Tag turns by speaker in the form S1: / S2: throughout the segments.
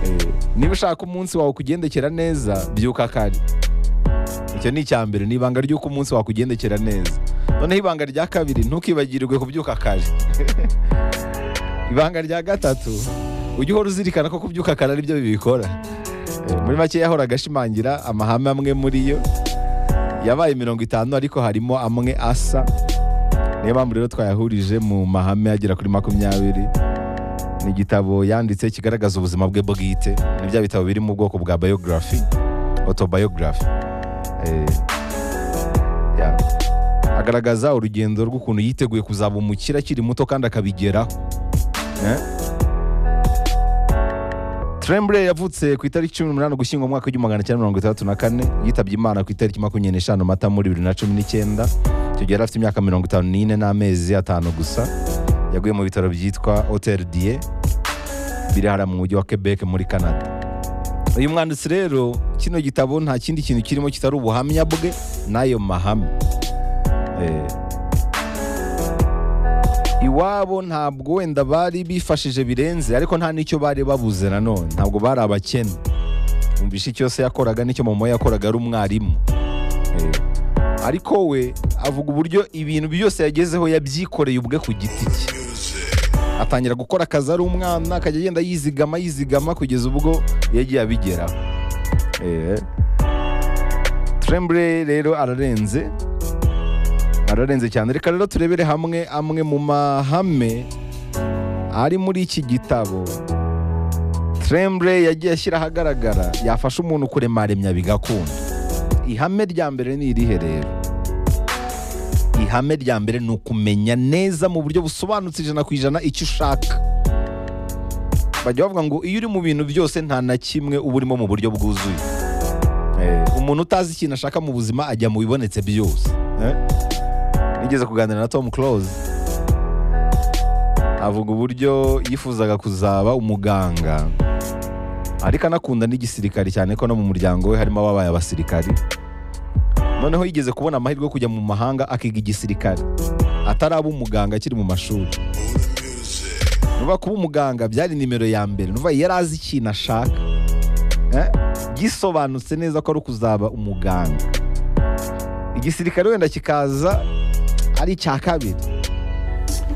S1: Eh, niba ushaka umunsi wawe kugendekera neza byuka kare icyo ni icya mbere ni ibanga ry'uko umunsi wakugendekera neza noneho ibanga rya kabiri ntukibagirwe kubyuka kare ibanga rya gatatu ujye uhora uzirikana ko kubyuka kare aribyo bibikora Eh, muri make yahora agashimangira amahame amwe muri yo yabaye mirongo itanu ariko harimo amwe asa niyo mpamvu rero twayahurije mu mahame agera kuri makumyabiri ni igitabo yanditse kigaragaza ubuzima bwe bwite ni bya bitabo biri mu bwoko bwa biography autobiography Eh, yeah. agaragaza urugendo rw'ukuntu yiteguye kuzaba umukire akiri muto kandi akabigeraho Eh? Tremblay yavutse ku itariki cumi n'umunani ugushyingo mu mwaka w'igihumbi magana cyenda mirongo itandatu na kane yitabye imana ku itariki makumyabiri n'eshanu mata muri bibiri na cumi n'icyenda icyo gihe yari afite imyaka mirongo itanu n'ine n'amezi atanu gusa yaguye mu bitaro byitwa hotel dieu biri hariya mu mujyi wa quebec muri canada uyu mwanditsi rero kino gitabo nta kindi kintu kirimo kitari ubuhamya bwe n'ayo mahame Eh, iwabo ntabwo wenda bari bifashije birenze ariko nta n'icyo bari babuze nanone ntabwo bari abakene umvishe icyo se yakoraga n'icyo mama we yakoraga ari umwarimu Eh, ariko we avuga uburyo ibintu byose yagezeho yabyikoreye ubwe ku giti cye atangira gukora akazi ari umwana akajya agenda yizigama yizigama kugeza ubwo yagiye abigeraho Eh. Tremblay rero ararenze ararenze cyane reka rero turebere hamwe amwe mu mahame ari muri iki gitabo Tremblay yagiye ashyira ahagaragara yafasha umuntu kuremaremya bigakunda ihame rya mbere ni irihe rero ihame rya mbere ni ukumenya neza mu buryo busobanutse ijana ku ijana icyo ushaka bajya bavuga ngo iyo uri mu bintu byose nta na kimwe uba urimo mu buryo bwuzuye Eh, umuntu utazi ikintu ashaka mu buzima ajya mu bibonetse byose Eh? nigeze kuganira na Tom Close avuga uburyo yifuzaga kuzaba umuganga ariko anakunda n'igisirikari cyane ko no mu muryango we harimo ababaye abasirikari noneho yigeze kubona amahirwe yo kujya mu mahanga akiga igisirikari ataraba umuganga akiri mu mashuri nuva kuba umuganga byari nimero ya mbere nuva yari azi ikintu ashaka Eh? gisobanutse neza ko ari ukuzaba umuganga igisirikare wenda kikaza ari icya kabiri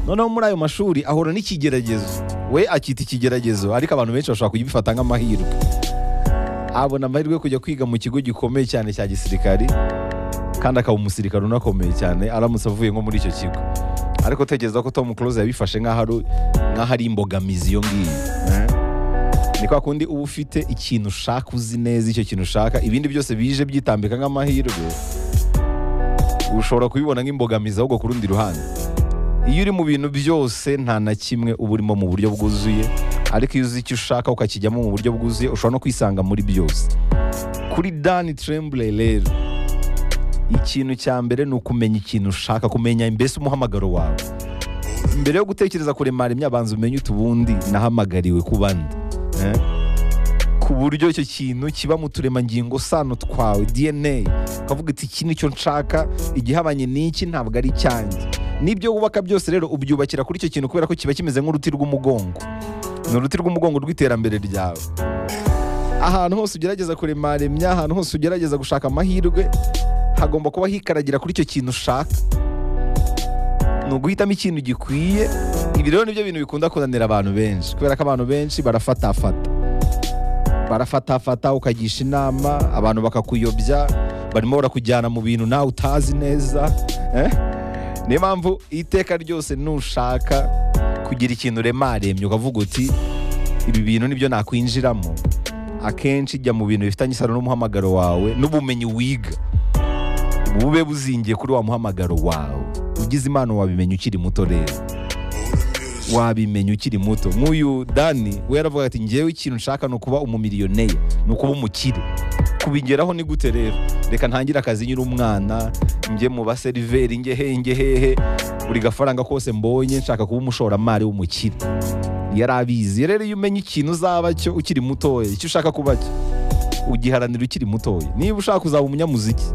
S1: noneho muri ayo mashuri ahura n'ikigeragezo we akita ikigeragezo ariko abantu benshi bashobora kugifata nk'amahirwe abona amahirwe yo kujya kwiga mu kigo gikomeye cyane cya gisirikari kandi akaba umusirikare unakomeye cyane aramutse avuye nko muri icyo kigo ariko tekereza ko tom close yabifashe nk'aho ari- nk'aho ari imbogamizi iyo ngiyo eh? ni kwa kundi uba ufite ikintu ushaka uzi neza icyo kintu ushaka ibindi byose bije byitambika nk'amahirwe ushobora kubibona nk'imbogamizi ahubwo ku rundi ruhande iyo uri mu bintu byose nta na kimwe uba urimo mu buryo bwuzuye ariko iyo uzi icyo ushaka ukakijyamo mu buryo bwuzuye ushobora no kwisanga muri byose kuri dani Tremblay rero ikintu cya mbere ni ukumenya ikintu ushaka kumenya mbese umuhamagaro wawe mbere yo gutekereza kuremara imyabanza umenye utubundi nahamagariwe ku bandi eh? ku buryo icyo kintu kiba mu turemangingo sano twawe dna ukavuga iti iki nicyo nshaka igihabanye n'iki ntabwo ari icyanjye n'ibyo wubaka byose rero ubyubakira kuri icyo kintu kubera ko kiba kimeze nk'uruti rw'umugongo ni uruti rw'umugongo rw'iterambere ryawe ahantu hose ugerageza kuremaremya ahantu hose ugerageza gushaka amahirwe hagomba kuba hikaragira kuri icyo kintu ushaka ni uguhitamo ikintu gikwiye ibi rero nibyo bintu bikunda kunanira abantu benshi kubera ko abantu benshi barafatafata barafatafata ukagisha inama abantu bakakuyobya barimo barakujyana mu bintu nawe utazi neza eh? niyo mpamvu iteka ryose nushaka kugira ikintu remaremye ukavuga uti ibi bintu nibyo nakwinjiramo akenshi jya mu bintu bifitanye isano n'umuhamagaro wawe n'ubumenyi wiga bube buzingiye kuri wa muhamagaro wawe ugize impano wabimenya ukiri muto rero wabimenya ukiri muto nk'uyu dani we yaravuga ati ngewe ikintu nshaka ni ukuba umumiliyoneri ni ukuba umukire kubigeraho ni gute rero reka ntangire akazi nyiri umwana njye mu baseriveri njye hehe njye hehe buri gafaranga kose mbonye nshaka kuba umushoramari w'umukire yari abizi rero iyo umenya ikintu uzaba cyo ukiri mutoya icyo ushaka kuba cyo ugiharanira ukiri mutoya niba ushaka kuzaba umunyamuziki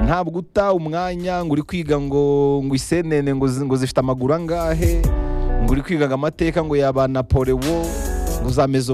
S1: ntabwo uta umwanya ngo uri kwiga ngo ngo isenene ngo zi- ngo zifite amaguru angahe ngo uri kwiga ngo amateka ngo yaba napolewo ngo za mezo